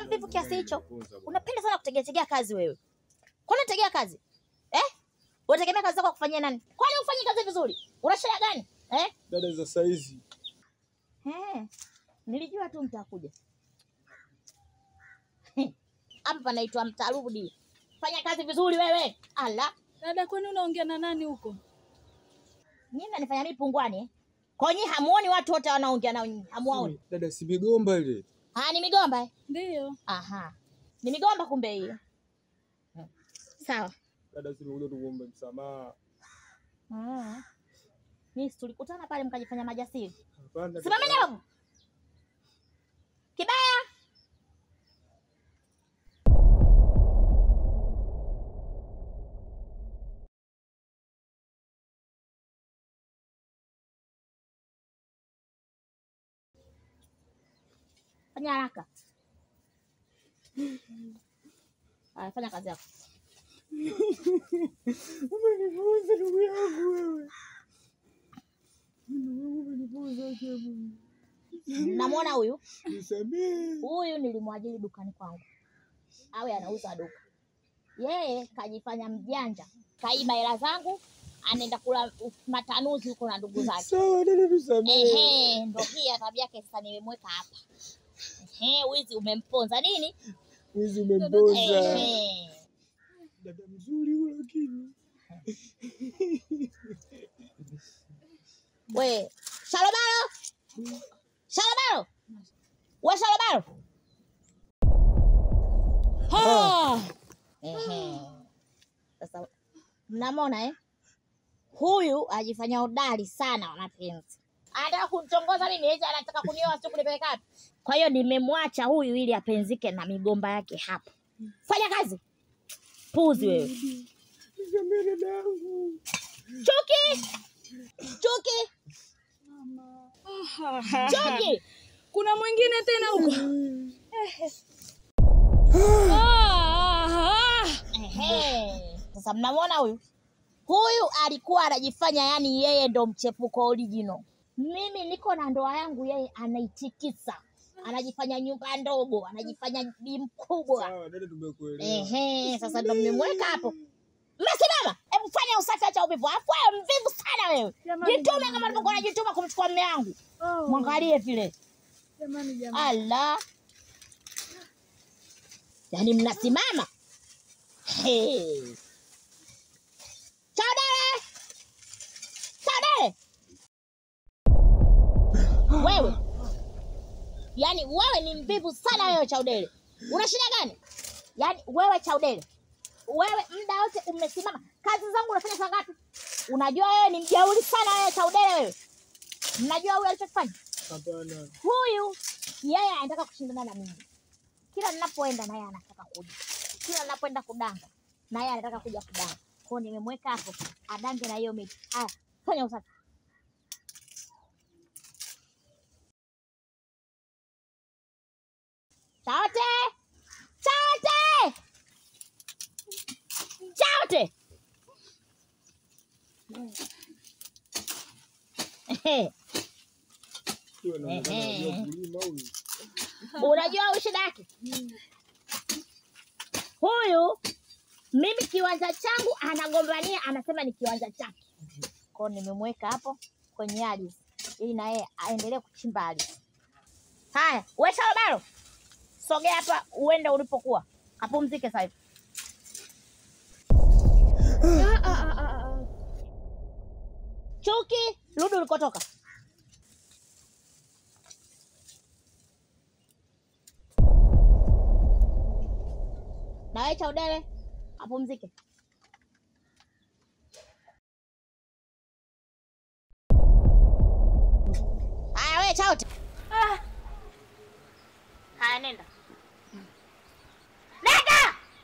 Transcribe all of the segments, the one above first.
mvivu kiasi hicho? Unapenda sana kutegea tegea kazi wewe. Kwani unategea kazi? Eh? Unategemea kazi zako kufanyia nani? Kwani ufanyi kazi vizuri? Una shida gani? Eh? Dada za saizi Eh. Nilijua tu mtakuja. Hapa panaitwa mtarudi. Fanya kazi vizuri wewe. Ala. Dada, kwani unaongea na nani huko? Nyinyi mnanifanya mimi pungwani eh? Kwa nyinyi hamuoni watu wote wanaongea nao nyinyi? Hamuoni? dada, si migomba ile. Ah, ni migomba eh? Ndiyo. Aha. Ni migomba kumbe hiyo. Sawa. Dada, si nimekuja tukuombe msamaha. Mm. Mimi si tulikutana pale mkajifanya majasiri. Hapana. Simameni hapo. Kibaya. Fanya haraka. Aya, fanya kazi yako. Umenifunza ndugu yangu wewe. Umenifunza ajabu. Namwona huyu Nisamehe. huyu nilimwajiri dukani kwangu, awe anauza duka. Yeye kajifanya mjanja, kaiba hela zangu, anaenda kula matanuzi huko na ndugu zake. Sawa dada, tusamehe. Ehe, ndo hii ya tabia yake sasa, nimemweka hapa. Ehe, wizi umemponza nini? Wizi umempoza. Ehe. Dada mzuri huyo lakini. We, Shalobaro! Shalobaro! We Shalobaro! Ha! Ehe. Sasa mnamwona eh? Huyu ajifanya hodari sana wa mapenzi. Anataka kunitongoza mimi eti anataka kunioa sio kunipeleka wapi. Kwa hiyo nimemwacha huyu ili apenzike na migomba yake hapa. Fanya kazi. Puzi wewe. Nisamehe dada yangu. Chuki! Chuki! Chuki! Kuna mwingine tena huko? Ah, Ehe. Sasa mnamwona huyu huyu alikuwa anajifanya yani yeye ndo mchepuko original. Mimi niko na ndoa yangu, yeye anaitikisa, anajifanya nyumba ndogo, anajifanya bi mkubwa. Sawa dada, tumekuelewa. Ehe, sasa ndo mmemweka hapo. Mmesimama, hebu fanya usafi, acha uvivu. Afu wewe mvivu sana wewe, Jamani, jitume jamani, kama alivyokuwa anajituma kumchukua mme wangu. oh, Mwangalie vile, Jamani, jamani. ala, yaani mnasimama Hey. Chaudele! Chaudele! Wewe yaani wewe ni mvivu sana wewe Chaudele. Una shida gani? Yaani wewe Chaudele, wewe muda wote umesimama, kazi zangu unafanya saa ngapi? Unajua wewe ni mjeuri sana wewe Chaudele wewe. Mnajua huyu alichokifanya? Hapana. Huyu yeye anataka kushindana na mimi. Kila ninapoenda naye anataka kuja, kila ninapoenda kudanga naye anataka kuja kudanga. Kwa hiyo nimemweka hapo adange na hiyo miti. Aya, fanya usafi. Chaote! Chaote! Chaote! Ehe. Huyo anaonekana Ehe. anajua kulima huyu. Unajua huyu shida yake huyu, mimi kiwanja changu anagombania, anasema ni kiwanja chake. Kwao nimemweka hapo kwenye ardhi ili na yeye aendelee kuchimba ardhi. Haya, we Shalobaro, sogea hapa uende ulipokuwa, kapumzike sasa hivi. Ah, ah, ah, ah, ah. Chuki, rudi ulikotoka. Na wewe Chaudele, apumzike. Haya wewe Chaute. Ah, Haya nenda. Nenda!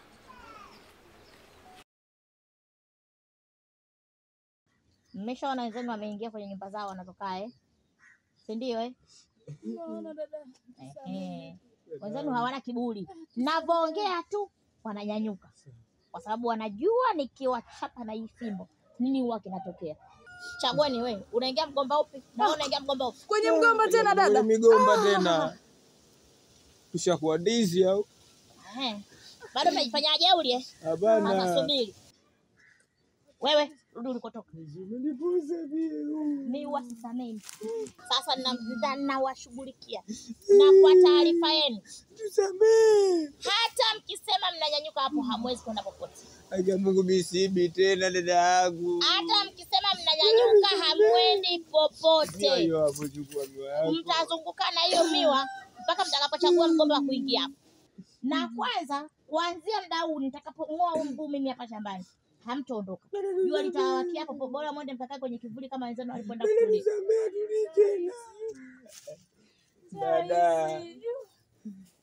Mmeshaona wenzenu wameingia kwenye nyumba zao wanazokaa eh? Si ndio eh? naona dada. Eh, wenzenu hawana kiburi, navyoongea tu wananyanyuka, kwa sababu wanajua nikiwachapa na hii fimbo nini huwa kinatokea. Chagueni wewe, unaingia mgomba upi na wewe unaingia mgomba upi? Kwenye mgomba tena dada. Kwenye migomba tena. Tushakuwa dizi au? Ehe. Bado mnajifanya jeuri eh? Sasa Hapana. subiri. Wewe rudi ulikotoka. Umenipuza pia. Mimi wasisameni. Sasa na- nawashughulikia na kwa taarifa yenu, Tusamee. hata mkisema mnanyanyuka hapo, hamwezi kwenda popote. Aja Mungu misibi tena dada yangu. Hata mkisema mnanyanyuka, hamwendi popote. Hiyo hapo chukua miwa yako. Mtazunguka na hiyo miwa mpaka mtakapochagua mgombe wa kuingia hapo. Na kwanza, kuanzia muda huu nitakapong'oa huu mguu mimi hapa shambani, hamtaondoka. Jua litawakia hapo, bora mwende mkakaa kwenye kivuli kama wenzenu walikwenda kutulia. Tusamee tuli tena. Dada.